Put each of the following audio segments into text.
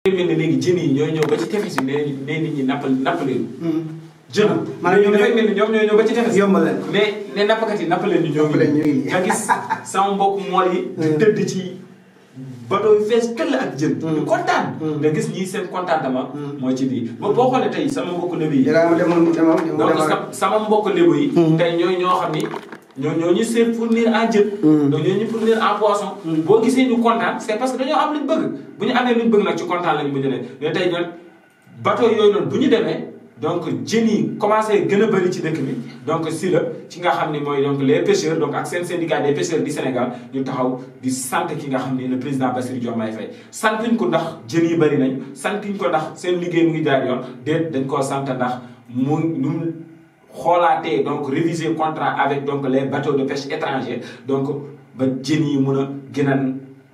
mel ne léegi jën yi ñooy ñëw ba ci tefes yi nee nee nit ñi nappal nappaleen jën maanaam ñoom dafay mel ni ñoom ñooy ñëw ba ci tefes yombal leen ne ne nappkat yi nappaleen ñu ñoo Nappaleen ñu ngi. nga gis sama mbokk mool yi tëdd ci bateau yi fees këll ak jën ñu kontaan nga gis ñii seen contentement mooy ci lii ba boo xoolee tey sama mbokk lébu yi jërëjëf demoon demoon demoon donc sa- sama mbokk lébu yi tey ñooy ñoo xam ni ñoo ñoo ñu seen fournir en jën donc ñoo ñu fournir en poisson boo gisee ñu kontaan c'est parce que dañoo am luñ bëgg bu ñu amee luñ bëgg nag ci kontaan lañu mujj ne mais tey ñoom bateau yooyu noonu bu ñu demee donc jën yi commencé gën a bëri ci dëkk bi donc si la ci nga xam ni mooy donc les pêcheurs donc ak seen syndicat des pêcheurs du Sénégal ñu taxaw di sant ki nga xam ni le président Bassirou Diomaye Faye santuñ ko ndax jën yi bëri nañ santuñ ko ndax seen liggéey mu ngi jaar yoon déet dañ koo sant ndax mu nu mu xoolaatee donc réviser contrat avec donc les bateaux de pêche étrangers donc ba jën yi mun a gën a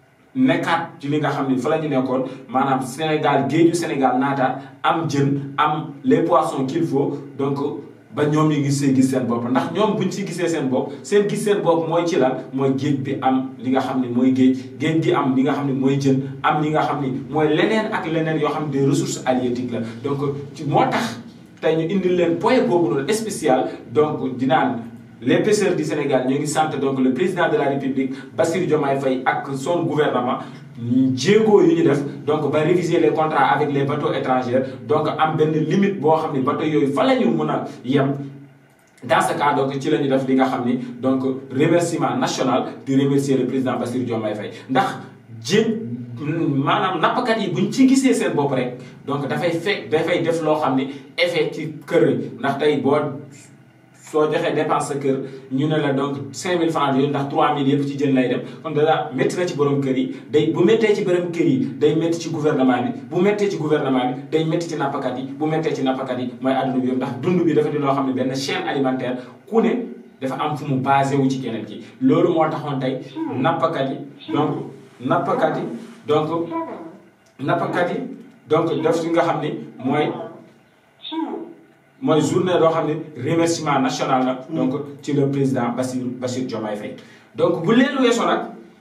nekkaat ci li nga xam ni fa la ñu nekkoon maanaam Sénégal géeju Sénégal naataat am jën am les poissons qu'il faut donc ba ñoom ñu gis see gis seen bopp ndax ñoom buñ si gisee seen bopp seen gis seen bopp mooy ci lan mooy géej bi am li nga xam ni mooy géej géej gi am li nga xam ni mooy jën am li nga xam ni mooy leneen ak leneen yoo xam ne des ressources halieutiques la donc ci moo tax tey ñu indil leen point boobu noonu spécial donc dinaan les pêcheurs du Sénégal ñoo ngi sant donc le président de la République Bassirou Diomaye Faye ak son gouvernement jéego yu ñu def donc ba réviser les contrats avec les bateaux étrangers donc am benn limite boo xam ni bateau yooyu fa la ñu mën a yem dans ce cas donc ci la ñu def li nga xam ni donc remerciement national di remercier le président Bassirou Diomaye Faye ndax jën maanaam nappkat yi buñ ci gisee seen bopp rek donc dafay fekk dafay def loo xam ni effet ci kër yi ndax tey boo soo joxee dépense sa kër ñu ne la donc 5000 francs yooyu ndax 3000 yëpp ci jën lay dem kon dara métti na ci borom kër yi day bu méttee ci borom kër yi day métti ci gouvernement bi bu méttee ci gouvernement bi day métti ci nappakat yi bu méttee ci nappakat yi mooy àdduna bi yëpp ndax dund bi dafa di loo xam ne benn chaîne alimentaire ku ne dafa am fu mu basé wu ci keneen ki loolu moo taxoon tey nappakat yi donc nappakat yi donc nappakat yi donc def li nga xam ni mooy mooy journée loo xam ne remerciement national la donc ci le président Bassirou Bassirou Diomaye Faye donc bu leen weesoo nag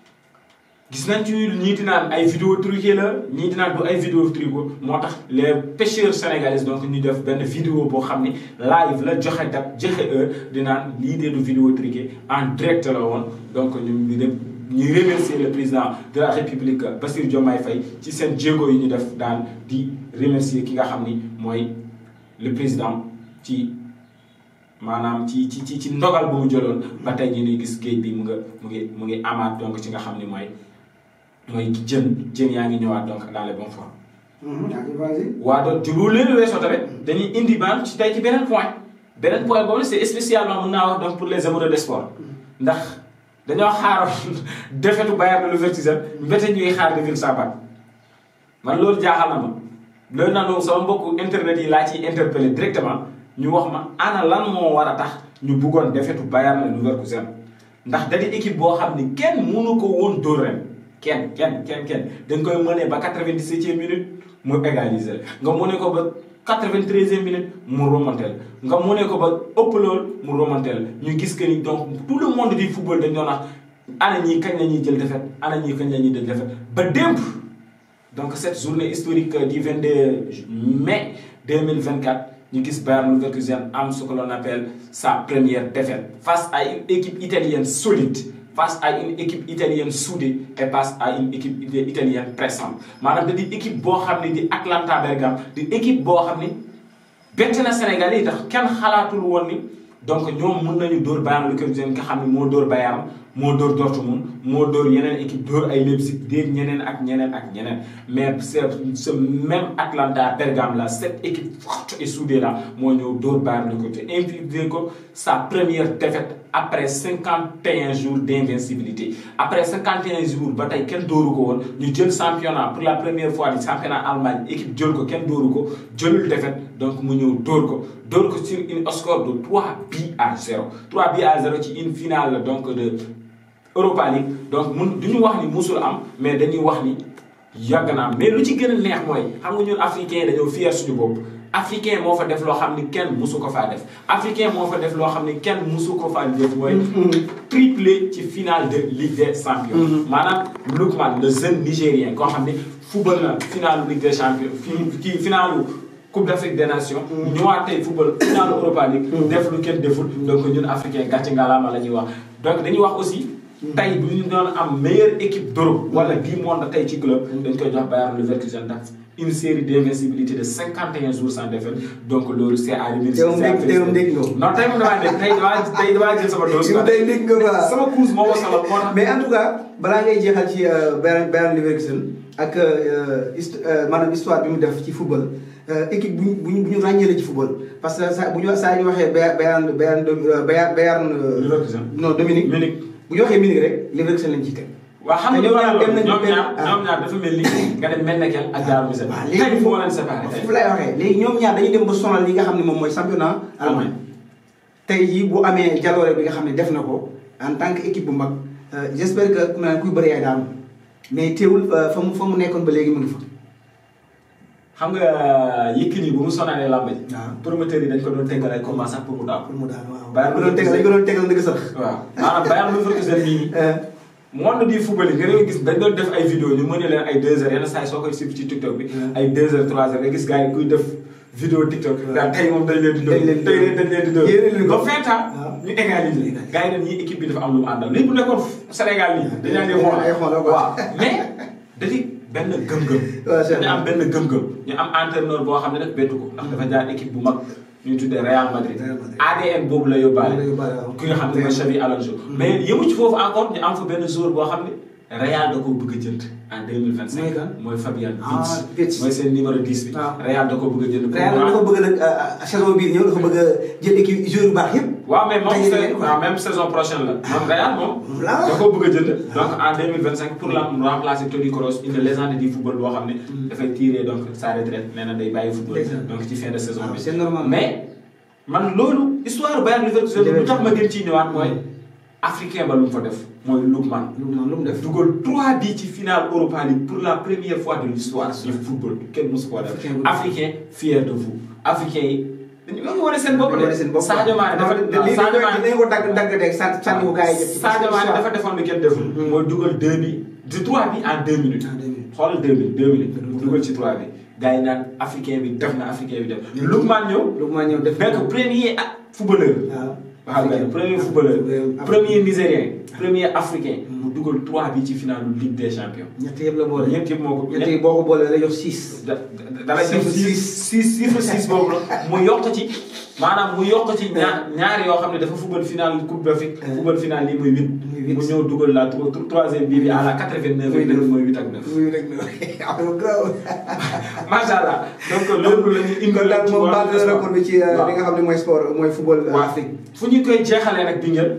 gis nañ ci ñii di naan ay vidéo truqué la ñii di naan du ay vidéo truqué moo tax les pêcheurs sénégalais donc ñu def benn vidéo boo xam ni live la joxe date joxe heure di naan lii dee du vidéo truqué en direct la woon donc ñu ngi dem ñu remercier le président de la république Bassirou Diomaye Faye ci seen jéego yi ñu def daan di remercier ki nga xam ni mooy le président ci maanaam ci ci ci ci ndogal bu mu jëloon ba tey ñu ngi gis géej bi mu nga mu ngi mu ngi amaat donc ci nga xam ni mooy mooy jën jën yaa ngi ñëwaat donc dans les bonnes formes. waa donc ci bu leen weesoo tamit dañuy indi ba ci tey ci beneen point beneen point boobu c'est spécialement mën naa wax donc pour les amoureux de sport ndax dañoo xaaroon defetu Bayern Leverkusen mbete ñuy xaar de Vilsabat man loolu jaaxal na ma. loolu nag sama mbokku internet yi laa ciy interpellé directement ñu wax ma ana lan moo war a tax ñu bëggoon defetu Bayern Leverkusen ndax da di équipe boo xam ni kenn mënu ko woon dóor ren kenn kenn kenn kenn dañ koy mënee ba 97e minute mu égaliser nga mënee ko ba 93e minute mu remonter nga mënee ko ba ëpp lool mu remonter ñu gis que ni donc tout le monde du football dañ doon wax ana ñii kañ la ñuy jël defet ana ñii kañ la ñuy jël defet ba démb. donc cette journée historique du 22 mai 2024 ñu gis Bayern Leverkusen am ce que l'on appelle sa première défaite face à une équipe italienne solide face à une équipe italienne soudée et face à une équipe italienne pressante maanaam da di équipe boo xam ne di Atlanta Bergame di équipe boo xam ni bett na Sénégal yi tax kenn xalaatul woon ni donc ñoom mën nañu dóor Bayern Leverkusen nga xam ne moo dóor Bayern moo dóor Dortmund moo dóor yeneen équipe dóor ay Leipzig déeg ñeneen ak ñeneen ak ñeneen mais c'est ce même Atlanta Bergame là cette équipe forte et soudée là moo ñëw dóor Bayern Leverkusen infligé ko sa première défaite après 51 jours d'invincibilité après 51 jours ba tey kenn dóoru ko woon ñu jël championnat pour la première fois di championnat Allemagne équipe jël ko kenn dóoru ko jëlul défaite donc mu ñëw dóor ko dóor ko sur une score de 3 buts à 0 3 buts à 0 ci une finale donc de Europa League donc mun du ñu wax ni musul am mais dañuy wax ni yàgg na am mais lu ci gën a neex mooy xam nga ñun africains yi dañoo fier suñu bopp africain moo fa def loo xam ni kenn musu ko faa def africain moo fa def loo xam ni kenn musu ko faa def mooy triplé ci finale de Ligue des champions maanaam Lookman le jeune nigérien koo xam ni football na finale Ligue des champions fii kii finalu Coupe d'Afrique des Nations ñëwaat tey football finale Europa League def lu kenn deful donc ñun africain gàcce ngalaama la ñuy wax donc dañuy wax aussi tey bu ñu doon am meilleure équipe d'Europe wala du monde tey ci club dañ koy jox Bayer Leverkusen ndax une série d'invincibilité de 51 jours sans défaite donc loolu c'est à remercier. tey moom dégg tey moom dégg nga non tey moom damaa dégg tey damaa tey damaa jël sama dose. tey dégg nga quoi sama course moo ko solo moo tax. mais en tout cas balaa ngay jeexal ci Bayer Bayer Leverkusen ak hist maanaam histoire bi mu def ci football équipe bu ñu bu ñu bu ñu ràññee la ci football parce que saa bu ñu saa ñu waxee Bayer Bayer Bayer Bayer. Leverkusen non Dominique. Munich bu ñu waxee Munich rek Leverkusen lañ ciy teg. waaw xam nga ñoom ñaar dem nañu ñoom benn ñaar ñoom ñaar dafa mel ni nga dem mel nekel ak Daaru Musa. waaw tey léegi fu ma leen séparé tey. foofu lay waxee léegi ñoom ñaar dañuy dem ba sonal li nga xam ne moom mooy championnat allemand tey jii bu amee jaloore bi nga xam ne def na ko en tant que équipe bu mag j'espère que ku naan kuy bëri yaay daanu mais teewul fa mu fa mu nekkoon ba léegi mu ngi fa. xam nga Yékini bu mu sonalee làmb ji. waaw promoteur yi dañ ko doon tegal ay combat sax pour mu daaw. pour mu daal waaw. Bayern dañ ko doon tegal dañ ko doon tegal ndëgg sax. waaw maanaam Bayer Leverkusen bii monde di football yi nga nga gis dañ doon def ay vidéo ñu mën leen ay 2 heures yenn saa yi soo koy suivre ci TikTok bi. ay 2 heures 3 heures nga gis gars yi kuy def vidéo TikTok. daal tey moom dañ leen di dóor dañ leen di tey dañ leen di dóor. yéen leen ba fin temps waaw. ñu égaliser. gars yi dañ ñii équipe bi dafa am lu mu àndal lii bu nekkoon Sénégal nii. dañu naan di xool ay xool quoi. waaw mais dañuy benn gëm-gëm. waaw c'est dañu am benn gëm-gëm. ñu am entraîneur boo xam ne nag bettu ko. ndax dafa jaar équipe bu mag ñu tuddee Real Madrid. Real Madrid. ADN boobu la yóbbaale. Boobu la yóbbaale, waaw. ki nga xam ne mooy Xavi Alonso. mais yëmu ci foofu encore ñu am fa benn joueur boo xam ne Real da koo bëgg a jënd en 2025. Mooy kan? mooy Fabian Ah, Wirtz. Wirtz. mooy seen numéro 10 bi. waaw. Real da koo bëgg a jënd. pour Real mu dafa bëgg nag saison bii ñëw dafa bëgg a jël équipe joueur yu baax yëpp. waaw mais moom Tey c'est jii waaw même saison prochaine la moom Real moom. Là. da koo bëgg a jënd. donc en 2025 pour la mu remplacer Toni Kroos une légende du football boo xam ne. dafay tirer donc sa retraite nee na day bàyyi football. Ndeysaan. donc ci fin de saison waaw bi. c'est normal. mais man loolu histoire Bayer Leverkusen lu tax ma gën ciy ñëwaat mooy africain ba lu mu fa def mooy Lookman. lu mu lu mu def. dugal 3 bi ci finale Europa League pour la première fois de l'histoire du football kenn mosu ko def. Africain bu- africain fier de vous africain yi. dañu ñoo ngi wane seen bopp wane seen bopp Sadio Mané dafa lii waaw Sadio Mané dañu ko dagg dagg de sànni sànni ko gars yi jëf ci Sadio Mané dafa defoon lu kenn deful. mooy dugal 2 bi di 3 bi en 2 minutes. En deux minutes. xoolal 2 minutes 2 minutes. mu dugal ci 3 bi. gars yi naan africain bi def na africain bi def. Lookman ñëw. lu ma ñëw def. nekk premier ak footballeur. waaw. waaw mais premier footballeur. Africain. premier nigérien. premier africain. mu dugal 3 bi ci finalu Ligue des champions. ñett yëpp la boole. ñett yëpp moo ko. ñett yi boo ko boolee lay jox six. da da lay def Chiffre six six chiffre six boobu la mu yokk ci maanaam mu yokk ci ñaar ñaari yoo xam ne dafa football final coupe d'Afrique football final lii muy huit Muy huit. mu ñëw dugal la tro- tro- troisième bii bi à la quatre-vingt-neuf Muy neuf. mooy huit ak neuf muy rek na am grave. macha allah donc loolu la ñu indi kon daal ci moom wàllu baal na sport. record bi ci waaw. li nga xam ne mooy sport mooy football waaw Afrique. fu ñu koy jeexalee nag bi ngeen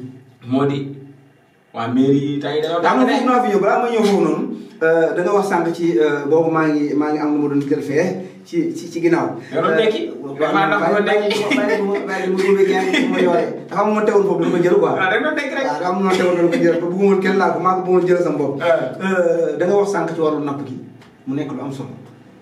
moo di waa mairie yi tey dañoo daa daan ma foofu naa fi ñëw balaa ma ñëw foofu noonu da nga wax sànq ci boobu maa ngi maa ngi am lu ma doon jël fee ci ci ci ginnaaw. Nga doon nekki? Damaa dafa doon nekki. bàyyi ma bàyyi ma góobee kenn ma yore dafa am ma teewoon foofu dama ko jël quoi. waaw rek doon nekk rek waaw dafa am ma teewoon dama ko jël te bëgguma woon kenn laa ko maa ko bëggoon jël sama bopp. da nga wax sànq ci wàllu napp gi mu nekk lu am solo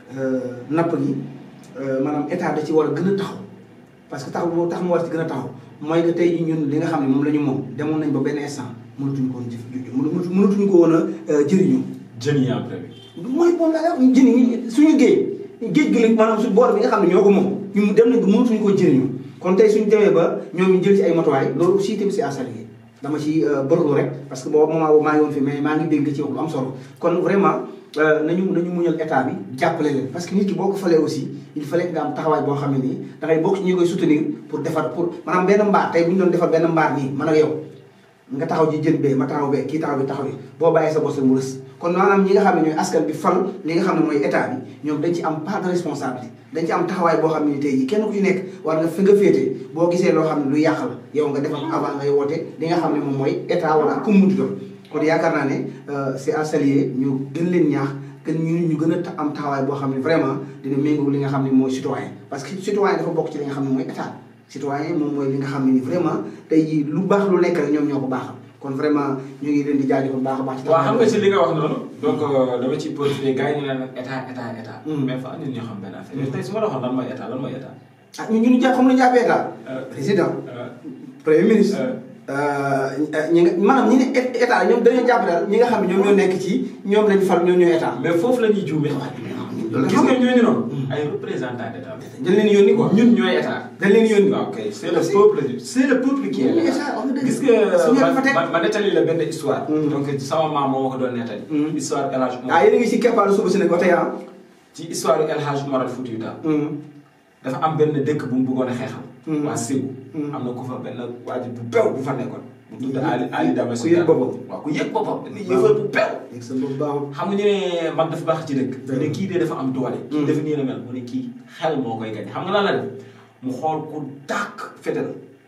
napp gi maanaam état da ci war a gën a taxaw parce que taxaw boo tax mu war ci gën a taxaw mooy que tey jii ñun li nga xam ne moom la ñu moom demoon nañ ba benn instant mënatuñu ko woon jëf mënatu- mënatuñu ko woon a jëriñoo. jën yi après bi mooy moom laa wax jën yi suñu géej géej gi la maanaam su boor bi nga xam ne ñoo ko moom ñu dem nañ ko mënatuñu koo jëriñoo kon tey suñu demee ba ñoom ñu jël ci ay matuwaay loolu aussi tamit c'est à saluer dama ci bërlu rek parce que boobu moment boobu maa ngi woon fi mais maa ngi dégg nga ci wax lu am solo kon vraiment nañu nañu muñal état bi jàppale leen parce que nit ki boo ko falee aussi il fallait que nga am taxawaay boo xam ne nii da ngay bokk ci ñi koy soutenir pour defar pour maanaam benn mbaar tey bu ñu doon defar benn mbaar nii man ak yow nga taxaw ji jën bee ma taxaw bee kii taxaw bi taxaw bi boo bàyyee sa bos mu rës kon maanaam ñi nga xam ne ñooy askan bi fal li nga xam ne mooy état bi ñoom dañ ci am part de responsabilité dañ ci am taxawaay boo xam ne ni tey jii kenn ku ci nekk war nga fi nga féete boo gisee loo xam ne lu yàq la yow nga defal avant ngay woote li nga xam ne moom mooy état wala ku mu munti doon kon yaakaar naa ne c'est à saluer ñu gën leen ñaax gën ñu ñu gën a ta- am taxawaay boo xam ne vraiment dina méngoo li nga xam ne mooy citoyen parce que citoyen dafa bokk ci li nga xam ne mooy état citoyen moom mooy li nga xam ne ni vraiment tey jii lu baax lu nekk rek ñoom ñoo ko baaxal kon vraiment ñu ngi leen di jaajëfal baax a baax ci waaw xam nga ci li nga wax noonu donc euh, dama ciy profité gars yi ñu ne nag état état état. Mm. mais fa nit ñoo xam benn affaire. tey su ma la waxoon lan mooy état lan mooy état. ah ñun ñu jàpp xam nañu jàppee état Euh, président euh, premier ministre euh, ñi nga maanaam ñi ne é- état ñoom dañoo jàpp daal ñi nga xam ne ñoom ñoo nekk ci ñoom lañu fal ñoom ñooy état mais foofu la ñuy juumee. loolu gis xam nga nga ñooñu noonu. ay représentants d'état. dañ leen yónni quoi ñun ñooy état. dañ leen yónni waaw kay c'est le peuple c'est le peuple qui est Ñun ñooy là. état wax nga dëgg gis nga suñu ma fa teg ma ma nettali la benn histoire. Mm. donc sama maam moo ma ko doon nettali. Mm. histoire El Hadj Omar. ah yéen a ngi si keppaaru suba si nag ba tey ah ci histoire El Hadj Omar al Foutiyou Tall. Mm. dafa am benn dëkk bu mu bëggoon a xeexal. Mm. waa Ségou. Mm. am na ku fa benn waajur bu bew bu fa nekkoon. bu tudd Ali Ali Dame ku yëg boppam. waaw ku yëg boppam. ni yëfal bu bew. léegi sa bopp baaxul xam nga ñu ne mag dafa baax ci dëkk. mu ne kii de dafa am doole. kii Mm. dafa nii la mel mu ne kii xel moo koy gañ xam nga lan la def mu xool ku dàq fetal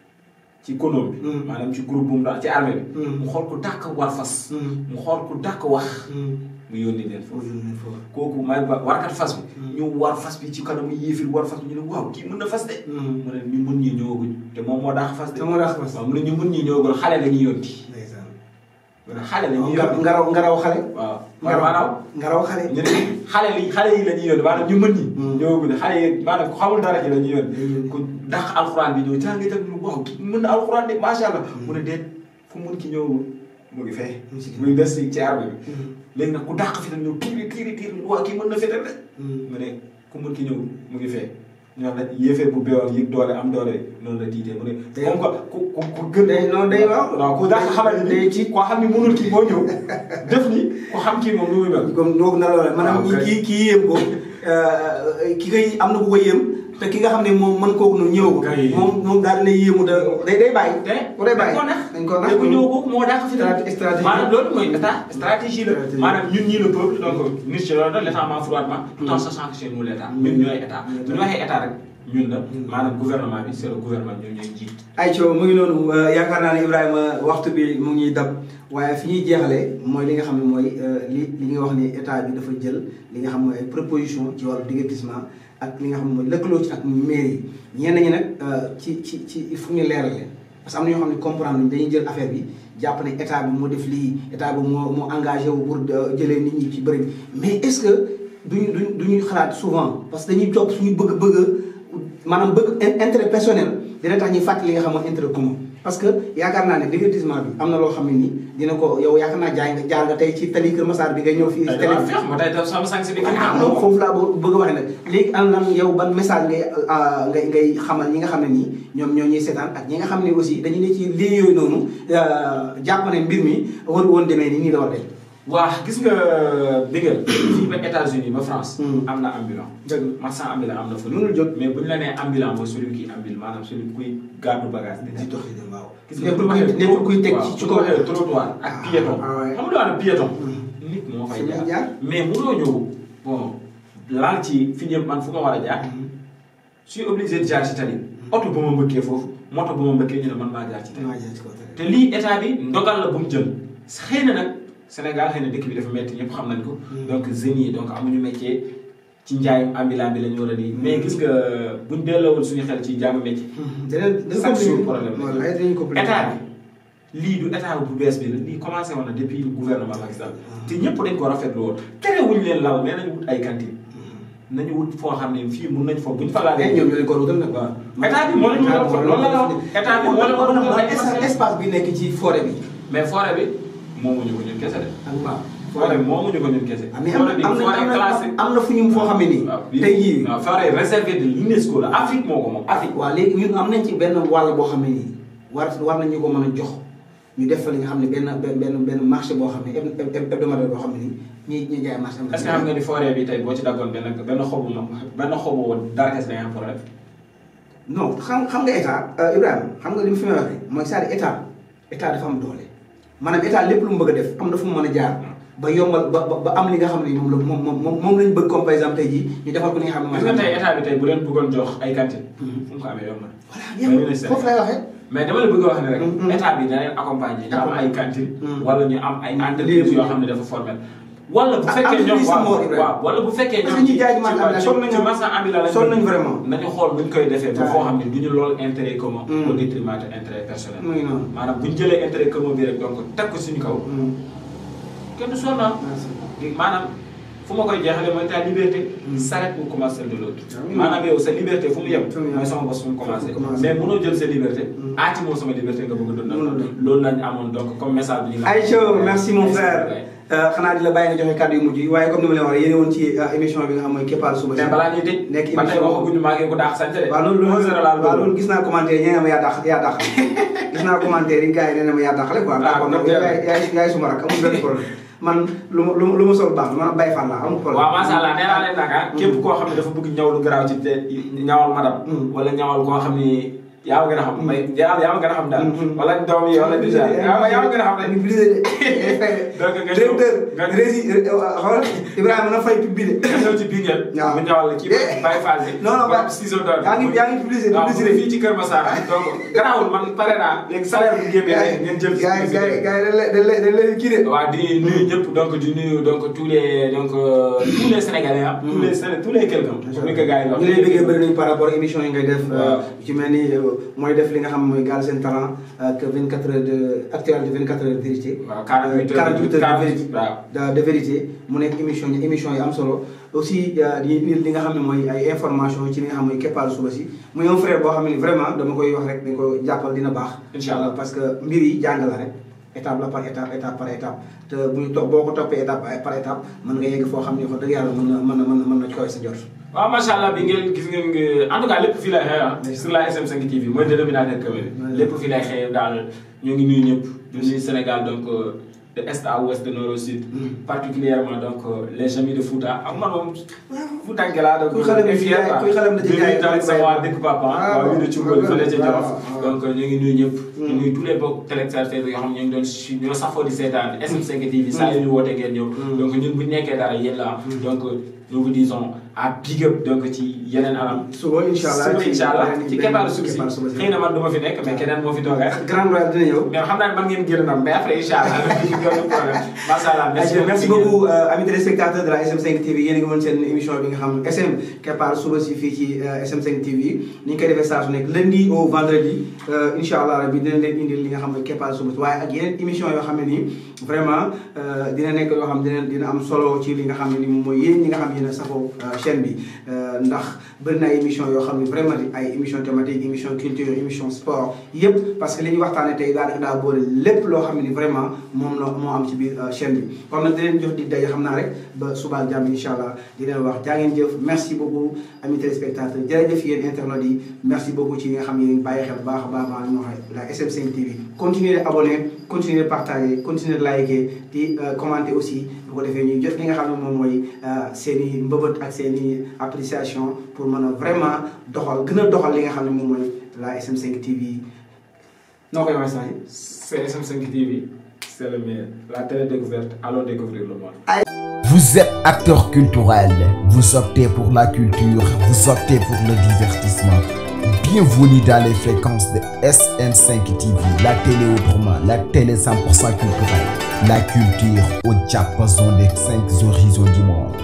ci konoom bi. Mm. maanaam ci groupe bu mu daan ci armée bi. Mm. mu xool ku dàq war fas. Mm. mu xool ku dàq wax. mu yónni leen foofu. kooku may ba warkat fas bi. ñu war fas bi ci kanamu yéefir war fas bi ñu ne waaw kii mën na fas de. mu ne ñu mun ñi ñëwaguñ te moom moo daax fas de. te moo daax fas. waaw mu ne ñu mun ñi ñëwagul xale la ñuy yónni. ndeysaan mu ne xale la ñuy nga yónni. ngaraw ngaraw xale waaw ngaraw maanaam. ngaraw xale ñu ne xale li xale yi la ñuy yónni maanaam ñu mën ñi. Mm. ñëwaguñ xale yi maanaam ku xamul dara ci la ñuy Dañuy yónni. yónni. ku dàq alxuraan bi ñëw jàng itam ñu waaw kii mën na alxuraan de macha allah. mu ne déet fu mun ki ñëw mu ngi fee. Mu ngi si muy des ci ci arme bi. léegi nag ku dàq fi tam ñëw tiiri tiiri tiiri waaw kii mën na fetal de. mu ne ku mun ki ñëw mu ngi fee ñoo la yéefee bu beewoon yëg doole am doole noonu la tiitee mu ne Day- comme que ku ku ku gën day noonu day waaw. waaw ku dàq xamal ni day ci- koo xam ni mënul kii moo ñëw def ni ku xam kii moom nu muy mel comme noo ko nar a waxee maanaam waaw kay. kii kii yéem ko euh, ki koy am na ku ko yéem te ki nga xam ne moom mën kooku noonu ñëw ko Kay. moom moom daal dina yéemu da day day bàyyi te ku day bàyyi dañ ko nax dañ ko nax te ku ñëw kooku moo dàq fi Strate- stratégie. maanaam loolu mooy état stratégie la Stratégie. maanaam ñun ñii le peuple donc nit ci loolu l' état ment froidement tout en sachant que c'est nous l' état ñun ñooy état bu ñu waxee état rek ñun la maanaam gouvernement bi c' est le gouvernement ñun ñooy njiit ay coow mu ngi noonu euh, yaakaar naa ne Ibrahima waxtu bi mu ngi ñuy dab waaye fi ñuy jeexalee mooy li nga xam ne mooy euh, li li nga wax ni état bi dafa jël li nga xam mooy ay proposition ci wàllu divertissement ak li nga xam ne mooy lëkkaloo ci ak mairie yi ñenn ñi nag euh, ci ci ci il faut ñu leeral leen parce que am na ñoo xam ne comprendre nañ dañuy jël affaire bi jàpp ne état bi moo def lii état bi moo moo engagé wu pour euh, jëlee nit ñi ci bëri bi mais est-ce que duñu duñ duñuy xalaat souvent parce que dañuy topp suñu bëgg-bëgg maanaam bëgg in- intérêt personnel dina tax ñuy fàttali li nga xam mooy intérêt commun parce que yaakaar naa ne divertissement bi am na loo xam ne nii dina ko yow yaakaar naa jaay nga jaar nga tey ci tali Kër Massar bi ngay ñëw fii ay télé dama feex ma tey def sama sang si bi ah donc foofu laa bëgg bëgg a waxee nag léegi am lan yow ban message ngay ah, ngay ngay xamal ñi nga xam ne nii ñoom ñoo ñuy seetaan ak ñi nga xam ne aussi dañu ne ci lii yooyu noonu ah, jàpp ne mbir mi war woon demee nii nii la war a dem. waa gis nga dëggal fii ba États-Unis ba France Hmm. am na ambulant dëgg marchand ambulant am na fa Mënul jóg. mais bu ñu la nee ambulant mooy celui qui ambule maanaam celui kuy gàddu bagage di di dox di dem waaw. gis nga nekkul kuy nekkul kuy teg ci ci kaw. waxee trottoir ak Ah, piéton ah ouais. xam nga daal piéton Hmm. nit moo fay Fi muy jaar jaar. mais mënoo ñëw bon laal ci fi ñëpp man fu ma war a jaar je suis obligé de jaar ci tali oto bu ma mbëkkee foofu moto bu ma mbëkkee ñu ne man maa jaar ci tali maa jaar ci kaw télé. te lii état bi ndogal la bu mu jël xëy na nag Sénégal xëy na dëkk bi dafa metti ñëpp xam nañ ko. Mm. donc jeunes yi donc amuñu métier ci njaayum ambulant bi la ñu war a di. mais gis nga buñ delloowul suñu xel ci jàmm métier. danañ danañ chaque jour compliqué. problème la. voilà ay dinañ compliqué. état bi lii du état bu bees bi la lii commencé woon na depuis le gouvernement Macky Sall te ñëpp dañ ko rafetlu woon terewuñ leen lal mais nañu wut ay cantine nañu wut foo xam ne fii mun nañ foofu buñ fa mais laalee. ñoom ñoo leen ko wutal nag. waaw état bi moo leen ko wutal loolu la la wax état bi moo leen ko wutal ay espace espace bi nekk ci forêt bi. mais forêt bi moomuñu ko ñun kese de. ak waaw. forêt bi moomuñu ko ñun kese. ah mais am forêt bi na am forêt na classée. am na fu ñu foo xam ne nii. waaw tey jii waaw forêt réservée de l'UNESCO la Afrique moo ko moom Afrique. waaw léegi ñun am nañ ci benn wàll boo xam ne nii war war nañu ko mën a jox ñu def fa li nga xam ne benn benn benn benn marché boo xam ne heb- heb- heb- hebdomadaire boo xam ne nii ñi ñi jaay marché am na. est-ce que xam nga ni forêt bi tey boo ci daggoon benn benn xobu ma benn xobu darkes day am problème. non xam xam nga état euh, Ibrahima xam nga li mu fi may waxee mooy c'est-à-dire état état dafa am doole maanaam état lépp lu mu bëgg a def am na fu mu mën a jaar ba yombal ba ba ba am li nga xam ne moom la moom moom moom moom lañ bëgg comme par exemple tey jii ñu defal ko li nga xam ne gis nga tey état bi tey bu leen bëggoon jox ay cantine Mhm. fu mu ko amee yomb na. voilà Mais ñu ne yëpp foofu lay waxee. mais dama la bëgg a wax ne rek. Mhm. état bi da leen accompagner ñu am ay cantine. Mhm. wala ñu am ay entreprises yoo xam ne dafa formel. wala bu Ah, fekkee ñoom entreprise waaw moo Ibrahima. waaw wala bu fekkee Parce ñoom que ñi jaay ci marché ambulant sonn nañu ci marché ambulant lañ sonn bëgg. nañu vraiment. nañu xool nuñ koy defee ba Ouais. foo xam ne du ñu lool intérêt commun. Mm. au détriment de intérêt personnel. mu ngi noonu. maanaam bu ñu jëlee intérêt commun bi rek donc teg ko suñu kaw. Mm. kenn du sonn ah. merci. maanaam fu ma koy jeexalee mooy ta liberté s'arrête où commence celle de l'autre oui. maanaam yow sa liberté fu mu yem Fu mu yem. mooy sama bos fu mu commencé Fu mu commencé. mais mënoo jël sa liberté Mm. aati moo sama liberté nga bëgg a dundal Mënul dund. loolu lañ amoon donc comme message bi ñu la Aïcha merci mon Merci, frère ouais. Euh, xanaa di la bàyyi nga joxe kàddu yu mujj yi waaye comme ni ma leen waxee yéen woon ci euh, émission bi nga xam mooy Keppaaru Suba si mais balaa ñuy tëj nekk ba tey émission waxaguñu maa ngi ko daax sant de waaw loolu loolu général waaw loolu gis naa commentaire yi ñee ma yaa dàq yaa dàq gis naa commentaire yi gars yi nee na ma yaa dàqale quoi d'accord nag yaay yaay yaay suma rak amul benn problème man lu ma lu ma lu ma sol baax man Baye Fall laa amul problème waaw macha allah nee naa leen nag ah képp koo xam ne dafa bëgg ñaw lu garaaw ci te ñawal madam Mm. wala ñawal koo xam ni yaa ma gën a xam may yaa yaa ma gën a xam daal Mm. wala doom yi wala déjà yaa ma yaa ma gën a xam rek donc nga ñëw directeur nga rési xool Ibrahima na fay pub bi de nga ñëw ci biir waaw. mu ñawal la kii Eh. Baye Fall bi non non ba ba ciseau d'or yaa ngi yaa ngi publicité waaw publicité fii ci Kër Massar donc garaawul man pare naa léegi salaire bu génnee ngeen jël gars yi gars yi gars yi dañ leen dañ leen dañ leen kii de waaw di nuyu ñëpp donc di nuyu donc tous les donc euh, tous les sénégalais ah. tous les Séné tous les quelqu'un. comme ni ko gars yi wax. ñu lay bëggee bëri nañu par rapport ak émission yi ngay def Waaw. ci mel ni euh, mooy def li nga xam mooy Galsen Talent ak 24 heures de actualité 24 heures de vérité waaw 48 heures 48 heures de vérité waaw. de de vérité mu nekk émission yi émission yi am solo aussi euh, di indi li nga xam ne mooy ay information ci li nga xam mooy keppaaru suba si muy un frère boo xam ne vraiment dama koy wax rek dañ ko jàppal dina baax Inch'Allah. parce que mbir yi jàng la rek étape la par étape étape par étape te bu ñu topp boo ko toppee étape par étape mën nga yegg foo xam ne wax dëgg yàlla mën na mën na mën na mën na koy sa jot waaw macha allah bi ngeen gis ngeen nga en tout cas lépp fii lay xëy ah. Oui. sur la SM5 TV mooy dénominateur commun Oui. lépp fii lay xëy daal ñoo ngi nuyu ñëpp. di nuyu Sénégal donc euh, de est à ouest de nord au sud. Mm. particulièrement donc euh, les amis de Fouta ak man moom. Fouta laa donc. kuy xale bi fier quoi. kuy xale bi da ci di nuyu jaay tamit sama waa dëkk papa ah. waaw. waaw yu ne ci Ngol fële ca Jolof. waaw. donc ñu ngi nuyu ñëpp. Mm. ñu nuyu tous les bokk téléspectateurs yoo xam ne ñu ngi doon su ñoo safoo di seetaan SM5 TV saa yu ñu wootee ngeen ñëw. Mm. donc ñun bu ñu nekkee dara yéen la donc nous vous disons à big up donc ci yeneen anam. suba incha allah suba incha allah beneen- ci beneen- keppaaru suuf si keppaaru suba si. xëy na man du ma fi nekk mais keneen moo fi toogee. Grand Royal dina ñëw mais xam naa ne man ngeen génn nag mais après incha allah dañuy gën a problème macha allah. merci merci beaucoup euh, amis téléspectateurs de la SM5 TV yéen a ngi mën seen émission bi nga xam SM Keppaaru suba si fii ci euh, SM5 TV ni ñu koy defee saa su nekk lundi au vendredi euh, incha allah rabi dinañ leen indil li nga xam ne Keppaaru suba si waaye ak yeneen émission yoo xam ne nii vraiment euh, dina nekk yoo xam dina dina am solo ci li nga xam ne ni moom mooy yéen ñi nga xam ne yéen a safoo euh, chaîne bi euh, ndax bëri na ay émission yoo xam ne vraiment di ay émission thématique émission culture émission sport yëpp parce que li ñuy waxtaanee tey daanaka daa boole lépp loo xam ne ni vraiment moom la moo am ci biir euh, chaîne bi kon nag di leen jox di daje xam naa rek ba suba ak jàmm incha allah di leen wax jaa ngeen jëf merci beaucoup amis téléspectateurs jërëjëf yéen internautes yi merci beaucoup ci yi nga xam ne yéen bàyyi xel bu baax a baax maa ngi wax la SM5 TV continuez de abonner continuez de partager continuez de liker di euh, commenter aussi bu ko defee ñuy jot li nga xam ne moom mooy seen i mbëbët ak seen i appréciation pour mën a vraiment doxal gën a doxal li nga xam ne moom mooy la SM5 TV noo koy waxee saa c'est SM5 TV c'est le meilleur la télé découverte allons découvrir le monde. Vous êtes acteur culturel, vous optez pour la culture, vous optez pour le divertissement. Bienvenue dans les fréquences de SM5 TV, la télé autrement, la télé 100% culturelle, la culture au diapason des cinq horizons du monde.